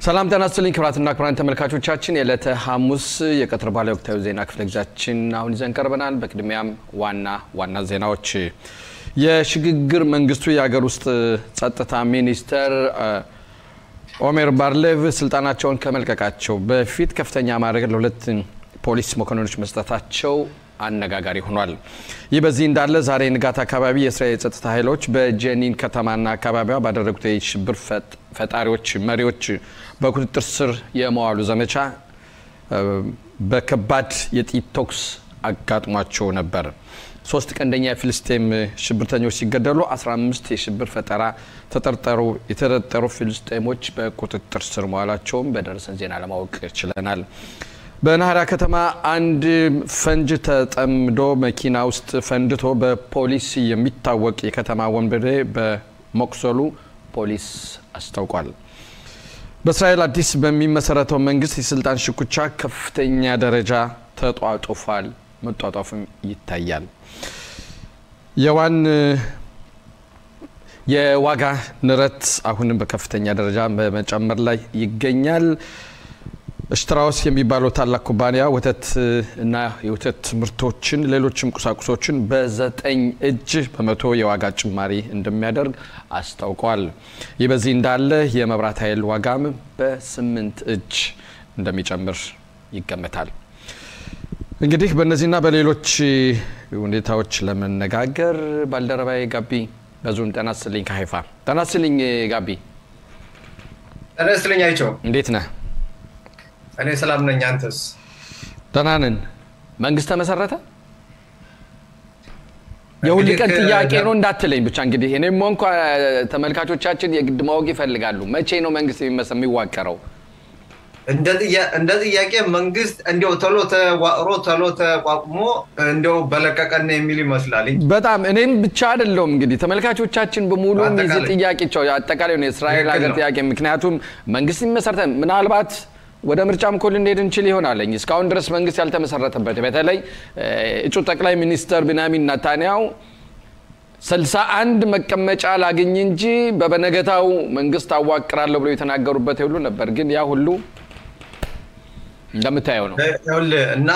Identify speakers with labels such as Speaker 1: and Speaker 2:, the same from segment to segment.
Speaker 1: ሰላም ጤና ይስጥልኝ ክቡራትና ክቡራን ተመልካቾቻችን የዕለተ ሐሙስ የቀትር ባለ ወቅታዊ ዜና ክፍለ ጊዜያችን አሁን ይዘን ቀርበናል። በቅድሚያም ዋና ዋና ዜናዎች የሽግግር መንግስቱ የሀገር ውስጥ ጸጥታ ሚኒስተር ኦሜር ባርሌቭ ስልጣናቸውን ከመልቀቃቸው በፊት ከፍተኛ ማዕረግ ለሁለት ፖሊስ መኮንኖች መስጠታቸው አነጋጋሪ ሆኗል። ይህ በዚህ እንዳለ ዛሬ ንጋት አካባቢ የእስራኤል የጸጥታ ኃይሎች በጀኒን ከተማና አካባቢዋ ባደረጉት የሽብር ፈጣሪዎች መሪዎች በቁጥጥር ስር የመዋሉ ዘመቻ በከባድ የጥይት ተኩስ አጋጥሟቸው ነበር። ሶስት ቀንደኛ የፍልስጤም ሽብርተኞች ሲገደሉ 15 የሽብር ፈጠራ ተጠርጠሩ የተጠረጠሩ ፍልስጤሞች በቁጥጥር ስር መዋላቸውም በደረሰን ዜና ለማወቅ ችለናል። በናህራ ከተማ አንድ ፈንጅ ተጠምዶ መኪና ውስጥ ፈንድቶ በፖሊስ የሚታወቅ የከተማ ወንበዴ በመቁሰሉ ፖሊስ አስታውቋል። በእስራኤል አዲስ በሚመሰረተው መንግስት የስልጣን ሽኩቻ ከፍተኛ ደረጃ ተጧጡፏል፣ መጧጧፍም ይታያል። የዋን የዋጋ ንረት አሁንም በከፍተኛ ደረጃ በመጨመር ላይ ይገኛል። ሽትራውስ የሚባለው ታላቅ ኩባንያ ወተት እና የወተት ምርቶችን ሌሎችም ቁሳቁሶችን በዘጠኝ እጅ በመቶ የዋጋ ጭማሪ እንደሚያደርግ አስታውቋል። ይህ በዚህ እንዳለ የመብራት ኃይል ዋጋም በስምንት እጅ እንደሚጨምር ይገመታል። እንግዲህ በእነዚህና በሌሎች ሁኔታዎች ለመነጋገር ባልደረባዬ ጋቢ በዙን ጤና ይስጥልኝ ከሀይፋ ጤና ይስጥልኝ ጋቢ።
Speaker 2: ጤና ይስጥልኝ አይቸው፣
Speaker 1: እንዴት ነህ?
Speaker 2: እኔ ሰላም ነኝ። አንተስ?
Speaker 1: ደህና ነን። መንግስት ተመሰረተ? የሁል ቀን ጥያቄ ነው እንዳትለኝ ብቻ። እንግዲህ እኔም ሆንኩ ተመልካቾቻችን የግድ ማወቅ ይፈልጋሉ። መቼ ነው መንግስት የሚዋቀረው?
Speaker 2: እንደ ጥያቄ መንግስት እንዲያው ቶሎ ተዋቅሮ ቶሎ ተቋቁሞ እንዲያው በለቀቀን የሚል ይመስላል።
Speaker 1: በጣም እኔም ብቻ አይደለውም እንግዲህ ተመልካቾቻችን በሙሉ የዚህ ጥያቄ አጠቃላይ ነው የእስራኤል ሀገር ጥያቄ። ምክንያቱም መንግስት የሚመሰረተ ምናልባት ወደ ምርጫም እኮ ልንሄድ እንችል ይሆናለኝ። እስካሁን ድረስ መንግስት ያልተመሰረተበት በተለይ እጩ ጠቅላይ ሚኒስተር ቢንያሚን ናታንያው ስልሳ አንድ መቀመጫ ላግኝ እንጂ በበነገታው መንግስት አዋቅራለሁ ብሎ የተናገሩበት ሁሉ ነበር። ግን ያ ሁሉ እንደምታየው ነው
Speaker 2: እና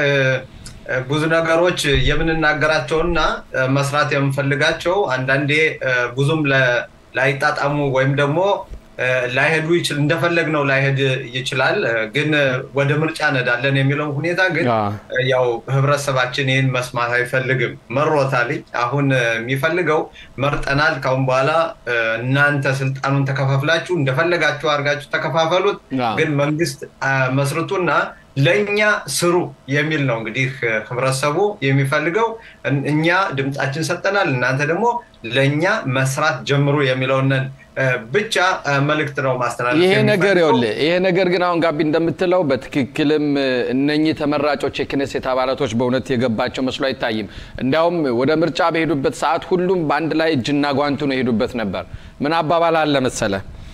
Speaker 2: ብዙ ነገሮች የምንናገራቸውና መስራት የምንፈልጋቸው አንዳንዴ ብዙም ላይጣጣሙ ወይም ደግሞ ላይሄዱ ይችል እንደፈለግ ነው ላይሄድ ይችላል። ግን ወደ ምርጫ ነዳለን የሚለው ሁኔታ ግን ያው ህብረተሰባችን ይህን መስማት አይፈልግም። መሮታል። አሁን የሚፈልገው መርጠናል፣ ካሁን በኋላ እናንተ ስልጣኑን ተከፋፍላችሁ እንደፈለጋችሁ አድርጋችሁ ተከፋፈሉት፣ ግን መንግስት መስርቱና ለእኛ ስሩ የሚል ነው። እንግዲህ ህብረተሰቡ የሚፈልገው እኛ ድምፃችን ሰጠናል፣ እናንተ ደግሞ ለእኛ መስራት ጀምሩ የሚለውንን ብቻ መልእክት ነው ማስተላለፍ።
Speaker 1: ይሄ ነገር ይኸውልህ፣ ይሄ ነገር ግን አሁን ጋቢ እንደምትለው በትክክልም እነኚህ ተመራጮች የክኔሴት አባላቶች በእውነት የገባቸው መስሎ አይታይም። እንዲያውም ወደ ምርጫ በሄዱበት ሰዓት ሁሉም በአንድ ላይ እጅና ጓንቱ ነው የሄዱበት ነበር። ምን አባባል አለ መሰለ፣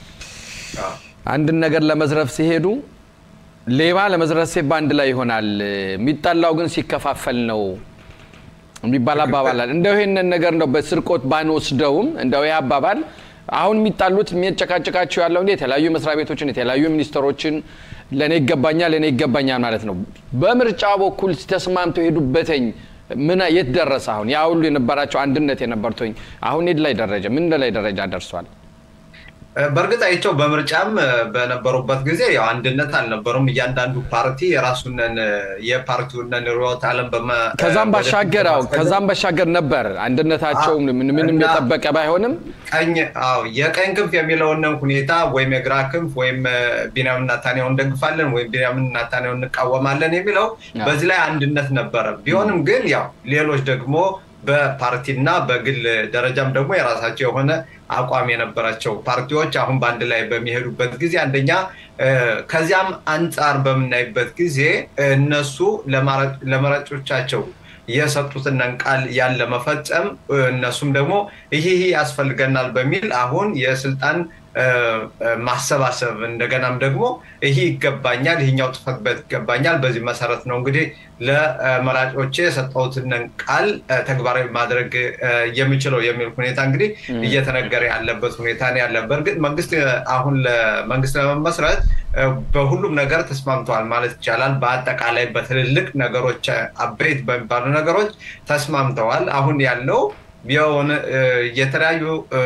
Speaker 1: አንድን ነገር ለመዝረፍ ሲሄዱ ሌባ ለመዝረፍ ሲሄድ በአንድ ላይ ይሆናል፣ የሚጠላው ግን ሲከፋፈል ነው የሚባል አባባል አለ። እንደው ይሄንን ነገር እንደው በስርቆት ባንወስደውም እንደው ይህ አባባል አሁን የሚጣሉት የሚያጨቃጭቃቸው ያለው እንደ የተለያዩ መስሪያ ቤቶችን የተለያዩ ሚኒስትሮችን ለእኔ ይገባኛል ለእኔ ይገባኛል ማለት ነው። በምርጫ በኩል ተስማምተው ሄዱበተኝ ምን የት ደረሰ? አሁን ያ ሁሉ የነበራቸው አንድነት የነበርተኝ አሁን የት ላይ ደረጃ ምን ላይ ደረጃ ደርሷል?
Speaker 2: በእርግጥ አይቸው በምርጫም በነበሩበት ጊዜ ያው አንድነት አልነበሩም። እያንዳንዱ ፓርቲ የራሱንን የፓርቲውንን ርዕዮተ ዓለም
Speaker 1: ከዛም ባሻገር አዎ ከዛም ባሻገር ነበር አንድነታቸው ምንም የጠበቀ ባይሆንም
Speaker 2: ቀኝ አዎ የቀኝ ክንፍ የሚለውንን ሁኔታ ወይም የግራ ክንፍ ወይም ቢንያሚን ኔታንያሁ እንደግፋለን ወይም ቢንያሚን ኔታንያሁ እንቃወማለን የሚለው በዚህ ላይ አንድነት ነበረ። ቢሆንም ግን ያው ሌሎች ደግሞ በፓርቲና በግል ደረጃም ደግሞ የራሳቸው የሆነ አቋም የነበራቸው ፓርቲዎች አሁን በአንድ ላይ በሚሄዱበት ጊዜ አንደኛ ከዚያም አንጻር በምናይበት ጊዜ እነሱ ለመራጮቻቸው የሰጡትን ቃል ያለ መፈጸም እነሱም ደግሞ ይህ ያስፈልገናል በሚል አሁን የስልጣን ማሰባሰብ እንደገናም ደግሞ ይህ ይገባኛል፣ ይህኛው ጽሕፈት ቤት ይገባኛል፣ በዚህ መሰረት ነው እንግዲህ ለመራጮቼ የሰጠሁትን ቃል ተግባራዊ ማድረግ የሚችለው የሚል ሁኔታ እንግዲህ እየተነገረ ያለበት ሁኔታ ነው ያለ። በእርግጥ መንግስት አሁን ለመንግስት ለመመስረት በሁሉም ነገር ተስማምተዋል ማለት ይቻላል። በአጠቃላይ በትልልቅ ነገሮች አበይት በሚባሉ ነገሮች ተስማምተዋል። አሁን ያለው የሆነ የተለያዩ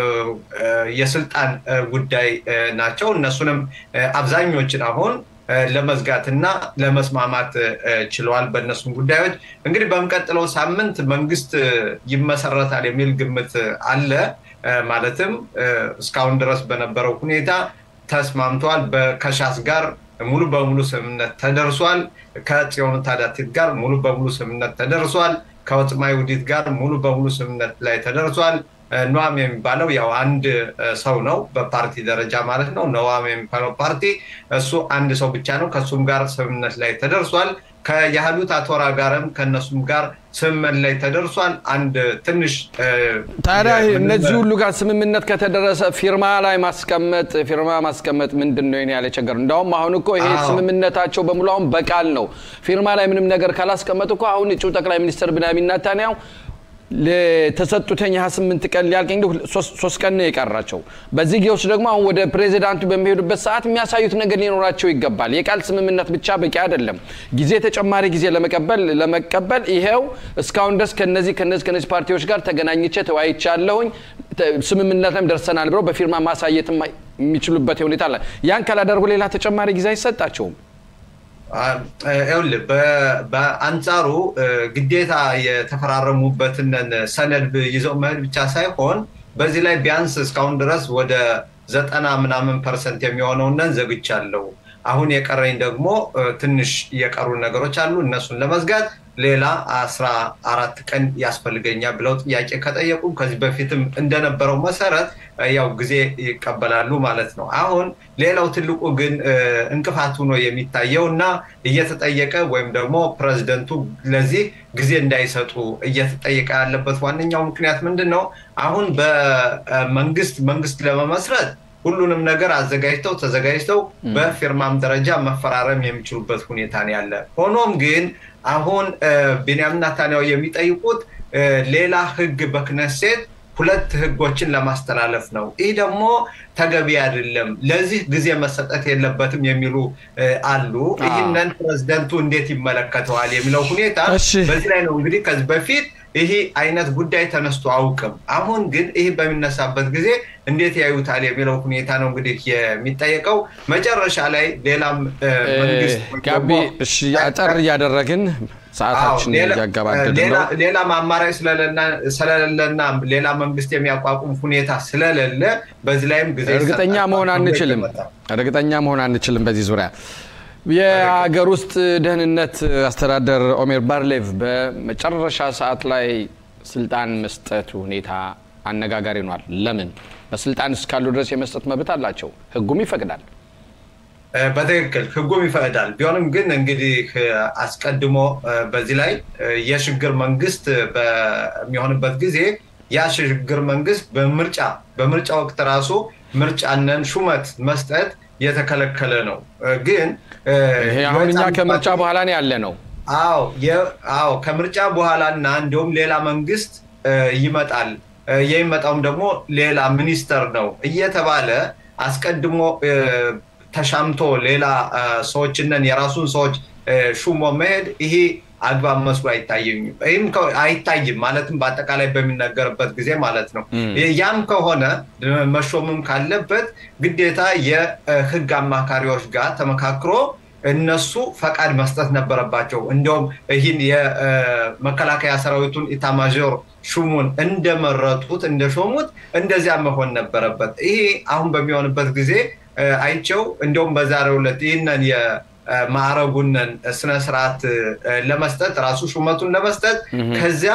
Speaker 2: የስልጣን ጉዳይ ናቸው። እነሱንም አብዛኞችን አሁን ለመዝጋት እና ለመስማማት ችለዋል። በእነሱም ጉዳዮች እንግዲህ በሚቀጥለው ሳምንት መንግስት ይመሰረታል የሚል ግምት አለ። ማለትም እስካሁን ድረስ በነበረው ሁኔታ ተስማምተዋል። ከሻስ ጋር ሙሉ በሙሉ ስምምነት ተደርሷል። ከጽዮን ታዳቲት ጋር ሙሉ በሙሉ ስምምነት ተደርሷል። ከወጥማ ይሁዲት ጋር ሙሉ በሙሉ ስምምነት ላይ ተደርሷል። ኖዋም የሚባለው ያው አንድ ሰው ነው በፓርቲ ደረጃ ማለት ነው። ኖዋም የሚባለው ፓርቲ እሱ አንድ ሰው ብቻ ነው። ከእሱም ጋር ስምምነት ላይ ተደርሷል። ከያህሉት አቶራ ጋርም ከእነሱም ጋር ስምምነት ላይ ተደርሷል። አንድ ትንሽ
Speaker 1: ታዲያ እነዚህ ሁሉ ጋር ስምምነት ከተደረሰ ፊርማ ላይ ማስቀመጥ ፊርማ ማስቀመጥ ምንድን ነው ያለ ቸገር። እንዳውም አሁን እኮ ይሄ ስምምነታቸው በሙሉ አሁን በቃል ነው። ፊርማ ላይ ምንም ነገር ካላስቀመጡ እኮ አሁን እጩ ጠቅላይ ሚኒስትር ብንያሚን ኔታንያሁ ለተሰጡተኝ 28 ቀን ሊያልቅ እንግዲህ ሶስት ቀን ነው የቀራቸው። በዚህ ጊዜ ውስጥ ደግሞ አሁን ወደ ፕሬዚዳንቱ በሚሄዱበት ሰዓት የሚያሳዩት ነገር ሊኖራቸው ይገባል። የቃል ስምምነት ብቻ በቂ አይደለም። ጊዜ ተጨማሪ ጊዜ ለመቀበል ለመቀበል ይሄው እስካሁን ድረስ ከነዚህ ከነዚህ ከነዚህ ፓርቲዎች ጋር ተገናኝቼ ተወያይቻለሁኝ ስምምነት ላይም ደርሰናል ብለው በፊርማ ማሳየት የሚችሉበት ሁኔታ አለ። ያን ካላደርጉ ሌላ ተጨማሪ ጊዜ አይሰጣቸውም።
Speaker 2: ይኸውልህ በአንጻሩ ግዴታ የተፈራረሙበትን ሰነድ ይዘው መሄድ ብቻ ሳይሆን በዚህ ላይ ቢያንስ እስካሁን ድረስ ወደ ዘጠና ምናምን ፐርሰንት የሚሆነውን ዘግቻለሁ። አሁን የቀረኝ ደግሞ ትንሽ የቀሩ ነገሮች አሉ። እነሱን ለመዝጋት ሌላ አስራ አራት ቀን ያስፈልገኛል ብለው ጥያቄ ከጠየቁ ከዚህ በፊትም እንደነበረው መሰረት ያው ጊዜ ይቀበላሉ ማለት ነው። አሁን ሌላው ትልቁ ግን እንቅፋት ሆኖ የሚታየው እና እየተጠየቀ ወይም ደግሞ ፕሬዚደንቱ ለዚህ ጊዜ እንዳይሰጡ እየተጠየቀ ያለበት ዋነኛው ምክንያት ምንድን ነው? አሁን በመንግስት መንግስት ለመመስረት ሁሉንም ነገር አዘጋጅተው ተዘጋጅተው በፊርማም ደረጃ መፈራረም የሚችሉበት ሁኔታ ነው ያለ። ሆኖም ግን አሁን ቤንያሚን ኔታንያሁ የሚጠይቁት ሌላ ህግ በክነሴት ሁለት ህጎችን ለማስተላለፍ ነው። ይህ ደግሞ ተገቢ አይደለም፣ ለዚህ ጊዜ መሰጠት የለበትም የሚሉ አሉ። ይህንን ፕሬዚደንቱ እንዴት ይመለከተዋል የሚለው ሁኔታ በዚህ ላይ ነው እንግዲህ ከዚህ በፊት ይህ አይነት ጉዳይ ተነስቶ አውቅም። አሁን ግን ይህ በሚነሳበት ጊዜ እንዴት ያዩታል የሚለው ሁኔታ ነው እንግዲህ የሚጠየቀው። መጨረሻ ላይ ሌላም መንግስት
Speaker 1: ጋቢ አጠር እያደረግን ሰዓታችን እያገባደድ ነው።
Speaker 2: ሌላም አማራጭ ስለሌለና ሌላ መንግስት የሚያቋቁም ሁኔታ ስለሌለ በዚህ ላይም ጊዜ
Speaker 1: እርግጠኛ መሆን አንችልም። እርግጠኛ መሆን አንችልም በዚህ ዙሪያ የሀገር ውስጥ ደህንነት አስተዳደር ኦሜር ባርሌቭ በመጨረሻ ሰዓት ላይ ስልጣን መስጠት ሁኔታ አነጋጋሪ ሆኗል። ለምን? በስልጣን እስካሉ ድረስ የመስጠት መብት አላቸው፣ ህጉም ይፈቅዳል።
Speaker 2: በትክክል ህጉም ይፈቅዳል። ቢሆንም ግን እንግዲህ አስቀድሞ በዚህ ላይ የሽግግር መንግስት በሚሆንበት ጊዜ ያ ሽግግር መንግስት በምርጫ በምርጫ ወቅት ራሱ ምርጫነን ሹመት መስጠት የተከለከለ ነው። ግን
Speaker 1: ይሄ አሁን እኛ ከምርጫ በኋላ ነው ያለ ነው።
Speaker 2: አዎ ከምርጫ በኋላ እና እንዲሁም ሌላ መንግስት ይመጣል። የሚመጣውም ደግሞ ሌላ ሚኒስተር ነው እየተባለ አስቀድሞ ተሻምቶ ሌላ ሰዎችንን የራሱን ሰዎች ሹሞ መሄድ ይሄ አግባብ መስሎ አይታየኝም። ይህም አይታይም ማለትም በአጠቃላይ በሚነገርበት ጊዜ ማለት ነው። ያም ከሆነ መሾምም ካለበት ግዴታ የህግ አማካሪዎች ጋር ተመካክሮ እነሱ ፈቃድ መስጠት ነበረባቸው። እንዲሁም ይህን የመከላከያ ሰራዊቱን ኢታማዦር ሹሙን እንደመረጡት እንደሾሙት እንደዚያ መሆን ነበረበት። ይሄ አሁን በሚሆንበት ጊዜ አይቸው እንዲሁም በዛሬው ዕለት ይህንን ማዕረጉንን ስነስርዓት ለመስጠት ራሱ ሹመቱን ለመስጠት ከዚያ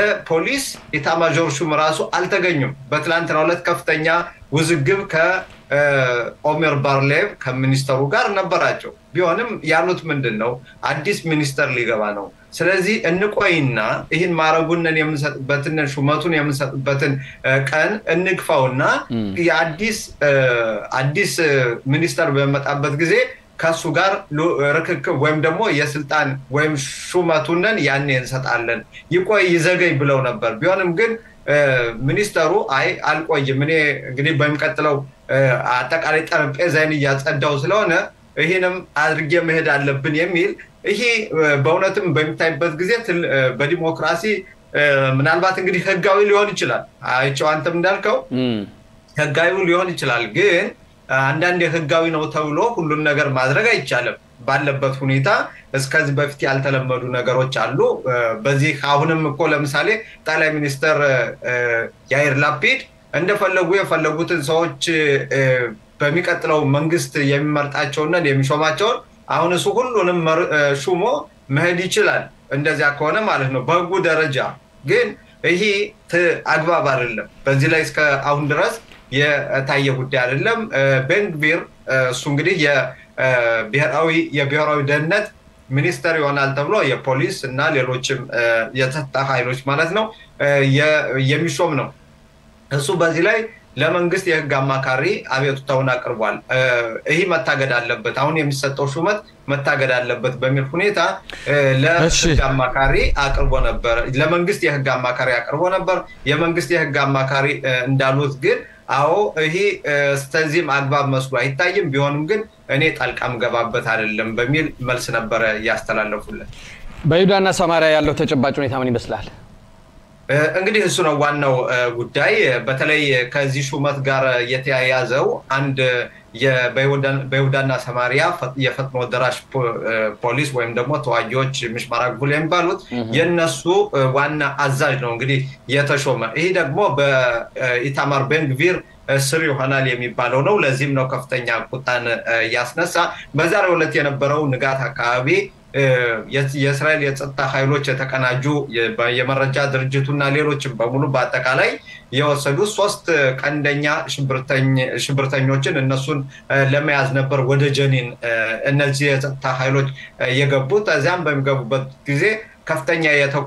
Speaker 2: የፖሊስ ኢታማዦር ሹም ራሱ አልተገኙም። በትላንትናው ዕለት ከፍተኛ ውዝግብ ኦሜር ባርሌቭ ከሚኒስተሩ ጋር ነበራቸው። ቢሆንም ያሉት ምንድን ነው አዲስ ሚኒስተር ሊገባ ነው። ስለዚህ እንቆይና ይህን ማዕረጉንን የምንሰጥበትን ሹመቱን የምንሰጥበትን ቀን እንግፋውና የአዲስ አዲስ ሚኒስተር በመጣበት ጊዜ ከሱ ጋር ርክክብ ወይም ደግሞ የስልጣን ወይም ሹመቱንን ያኔ እንሰጣለን፣ ይቆይ ይዘገይ ብለው ነበር። ቢሆንም ግን ሚኒስተሩ አይ አልቆይም፣ እኔ እንግዲህ በሚቀጥለው አጠቃላይ ጠረጴዛዬን እያጸዳው ስለሆነ ይህንም አድርጌ መሄድ አለብን የሚል ይሄ በእውነትም በሚታይበት ጊዜ በዲሞክራሲ ምናልባት እንግዲህ ህጋዊ ሊሆን ይችላል። አይቼው አንተም እንዳልከው ህጋዊ ሊሆን ይችላል ግን አንዳንድ ህጋዊ ነው ተብሎ ሁሉን ነገር ማድረግ አይቻልም። ባለበት ሁኔታ እስከዚህ በፊት ያልተለመዱ ነገሮች አሉ። በዚህ አሁንም እኮ ለምሳሌ ጠቅላይ ሚኒስትር ያይር ላፒድ እንደፈለጉ የፈለጉትን ሰዎች በሚቀጥለው መንግስት የሚመርጣቸውና የሚሾማቸውን አሁን እሱ ሁሉንም ሹሞ መሄድ ይችላል። እንደዚያ ከሆነ ማለት ነው በህጉ ደረጃ ግን ይሄ አግባብ አይደለም። በዚህ ላይ እስከ አሁን ድረስ የታየ ጉዳይ አይደለም። ቤንግቪር እሱ እንግዲህ የብሔራዊ የብሔራዊ ደህንነት ሚኒስተር ይሆናል ተብሎ የፖሊስ እና ሌሎችም የጸጥታ ኃይሎች ማለት ነው የሚሾም ነው። እሱ በዚህ ላይ ለመንግስት የህግ አማካሪ አቤቱታውን አቅርቧል። ይህ መታገድ አለበት፣ አሁን የሚሰጠው ሹመት መታገድ አለበት በሚል ሁኔታ ለህግ አማካሪ አቅርቦ ነበር። ለመንግስት የህግ አማካሪ አቅርቦ ነበር። የመንግስት የህግ አማካሪ እንዳሉት ግን አዎ ይሄ እስከዚህም አግባብ መስሎ አይታይም። ቢሆንም ግን እኔ ጣልቃም ገባበት አይደለም በሚል መልስ ነበረ እያስተላለፉለት።
Speaker 1: በይሁዳና ሰማሪያ ያለው ተጨባጭ ሁኔታ ምን ይመስላል?
Speaker 2: እንግዲህ እሱ ነው ዋናው ጉዳይ። በተለይ ከዚህ ሹመት ጋር የተያያዘው አንድ በይሁዳና ሰማሪያ የፈጥኖ ደራሽ ፖሊስ ወይም ደግሞ ተዋጊዎች ምሽማር ግቡል የሚባሉት የነሱ ዋና አዛዥ ነው እንግዲህ የተሾመ። ይህ ደግሞ በኢታማር ቤንግቪር ስር ይሆናል የሚባለው ነው። ለዚህም ነው ከፍተኛ ቁጣን ያስነሳ። በዛሬው ዕለት የነበረው ንጋት አካባቢ የእስራኤል የጸጥታ ኃይሎች የተቀናጁ የመረጃ ድርጅቱና ሌሎችም በሙሉ በአጠቃላይ የወሰዱት ሶስት ቀንደኛ ሽብርተኞችን እነሱን ለመያዝ ነበር ወደ ጀኒን እነዚህ የጸጥታ ኃይሎች የገቡት። እዚያም በሚገቡበት ጊዜ ከፍተኛ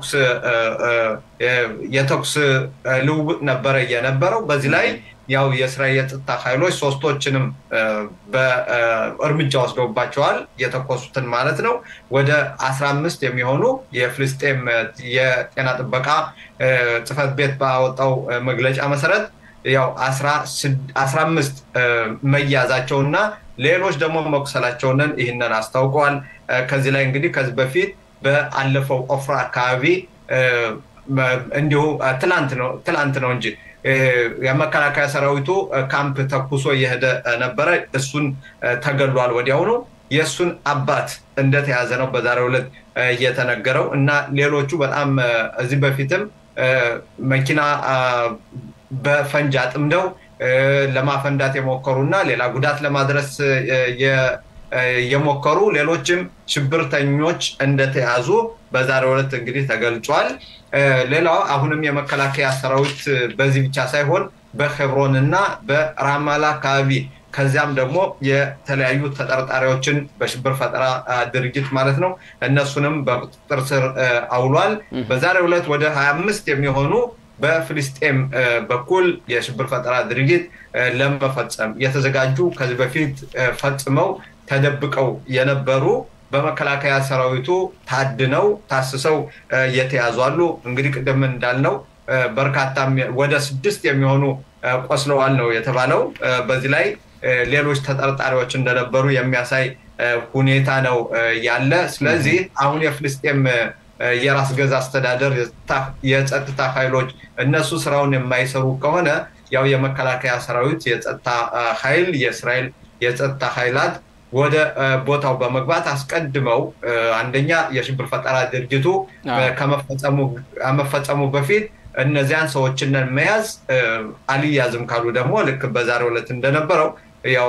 Speaker 2: የተኩስ ልውውጥ ነበረ የነበረው። በዚህ ላይ ያው የእስራኤል የጸጥታ ኃይሎች ሶስቶችንም በእርምጃ ወስደውባቸዋል። የተኮሱትን ማለት ነው። ወደ አስራ አምስት የሚሆኑ የፍልስጤም የጤና ጥበቃ ጽሕፈት ቤት ባወጣው መግለጫ መሰረት ያው አስራ አምስት መያዛቸውና ሌሎች ደግሞ መቁሰላቸውንን ይህንን አስታውቀዋል። ከዚህ ላይ እንግዲህ ከዚህ በፊት በአለፈው ኦፍራ አካባቢ እንዲሁ ትላንት ነው እንጂ የመከላከያ ሰራዊቱ ካምፕ ተኩሶ እየሄደ ነበረ። እሱን ተገሏል ወዲያውኑ። የእሱን አባት እንደተያዘ ነው በዛሬው ዕለት እየተነገረው እና ሌሎቹ በጣም እዚህ በፊትም መኪና በፈንጅ አጥምደው ለማፈንዳት የሞከሩ እና ሌላ ጉዳት ለማድረስ የሞከሩ ሌሎችም ሽብርተኞች እንደተያዙ በዛሬው ዕለት እንግዲህ ተገልጿል። ሌላው አሁንም የመከላከያ ሰራዊት በዚህ ብቻ ሳይሆን በሄብሮን እና በራማላ አካባቢ ከዚያም ደግሞ የተለያዩ ተጠርጣሪዎችን በሽብር ፈጠራ ድርጅት ማለት ነው እነሱንም በቁጥጥር ስር አውሏል። በዛሬው ዕለት ወደ ሀያ አምስት የሚሆኑ በፍልስጤም በኩል የሽብር ፈጠራ ድርጊት ለመፈጸም የተዘጋጁ ከዚህ በፊት ፈጽመው ተደብቀው የነበሩ በመከላከያ ሰራዊቱ ታድነው ታስሰው የተያዙ አሉ። እንግዲህ ቅድም እንዳልነው በርካታም ወደ ስድስት የሚሆኑ ቆስለዋል ነው የተባለው። በዚህ ላይ ሌሎች ተጠርጣሪዎች እንደነበሩ የሚያሳይ ሁኔታ ነው ያለ። ስለዚህ አሁን የፍልስጤም የራስ ገዝ አስተዳደር የጸጥታ ኃይሎች እነሱ ስራውን የማይሰሩ ከሆነ ያው የመከላከያ ሰራዊት የጸጥታ ኃይል የእስራኤል የጸጥታ ኃይላት ወደ ቦታው በመግባት አስቀድመው አንደኛ የሽብር ፈጠራ ድርጅቱ ከመፈጸሙ በፊት እነዚያን ሰዎችን መያዝ አልያዝም ካሉ ደግሞ ልክ በዛሬው ዕለት እንደነበረው ያው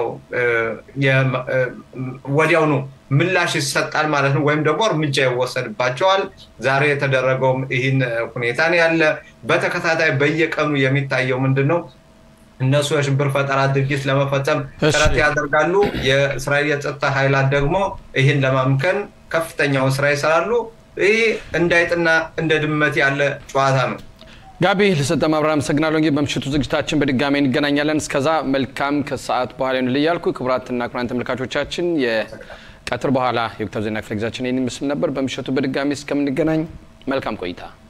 Speaker 2: ወዲያውኑ ምላሽ ይሰጣል ማለት ነው፣ ወይም ደግሞ እርምጃ ይወሰድባቸዋል። ዛሬ የተደረገውም ይህን ሁኔታ ነው ያለ። በተከታታይ በየቀኑ የሚታየው ምንድን ነው? እነሱ የሽብር ፈጠራ ድርጊት ለመፈጸም ጥረት ያደርጋሉ። የእስራኤል የጸጥታ ኃይላት ደግሞ ይህን ለማምከን ከፍተኛውን ስራ ይሰራሉ። ይህ እንዳይጥና እንደ ድመት ያለ ጨዋታ ነው።
Speaker 1: ጋቢ ለሰጠ ማብራሪያ አመሰግናለሁ። እንግዲህ በምሽቱ ዝግጅታችን በድጋሚ እንገናኛለን። እስከዛ መልካም ከሰዓት በኋላ ይሁንልኝ እያልኩ ክቡራትና ክቡራን ተመልካቾቻችን የቀትር በኋላ የወቅታዊ ዜና ክፍለ ጊዜያችን ይህን ይመስል ነበር። በምሽቱ በድጋሚ እስከምንገናኝ መልካም ቆይታ